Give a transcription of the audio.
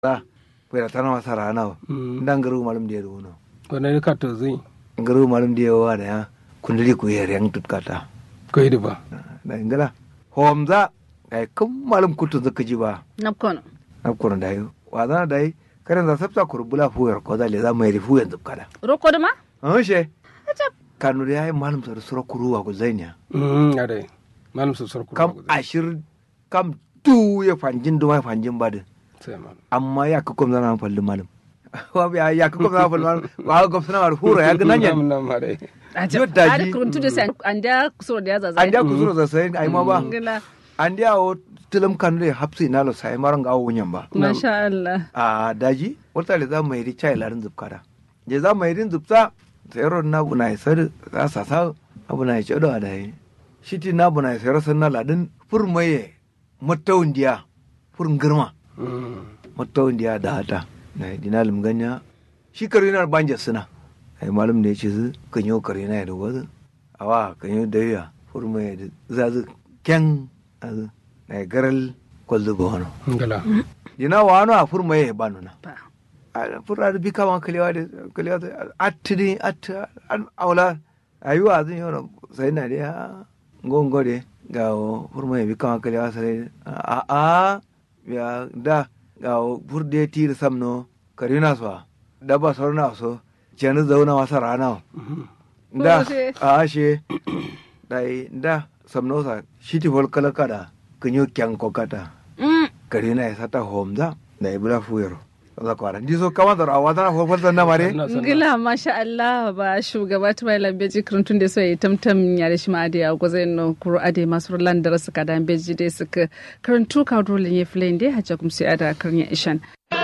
za pera tana masa rana ndan garu malum dia do wane ka to zai garu malum dia wa da ya kundali ku yer yang tutkata ko yi ba da ingala homza ai kum malum kutu zaka ji ba napkono napkono da yi wa za da yi karen za sabta kurbula fuyar ko da le za mai rifu yanzu kada roko da ma an she kanu da yayi malum sar sura kuruwa ku zainya mm ade malum su sarku kam ashir kam tu ya fanjin duma fanjin badin sai malum amma ya ka komza na falli malum wa ya ya ka komza na falli malum wa ga gofsana war hura ya ga nanya nam nam ade Yo daji. ada kuruntu da sai an da kusuro da ya zaza an da ku sura sai ai ma ba ngila an da o tilam kanu da hapsi na lo sai maran ga wunyan ba masha Allah a daji wata le za mu yi chai larin zubkada je za mu yi zubta sai ron na bu na isar za sa sa abu na ce da dai shiti na bu na isar san na ladin furmaye matawun diya furin girma mm matawun diya da hata na dinalim ganya shi karinar banja suna ai malum da ya ce su kan yi karina da wazu awa kan yi dariya furmaye da zazu ken azu na garal kwallo ba wani ngala dina wano a furmaye ba nuna ba furra da bika ma kalewa da kalewa da attini atta an aula ayuwa zan yi sai na da gongo de ga furma ya bika ma kalewa sai a a ya da ga furde ti da samno karina so da ba sorna so jani zauna wasa rana da Koshe. a she dai da samno sa shiti fol kala kada kanyo kyan kokata mm karina ya sata homza da ibra fuyero za kwara ndi so kama da rawa tana fofar da na mare ngila masha Allah ba shugaba ta bai lambeji kuruntu da sai tamtam ya da shi ma ade a gozai no kuro ade masu landara suka da beji dai suka kuruntu ka dole ne filin dai hajja kuma sai ada kan ya ishan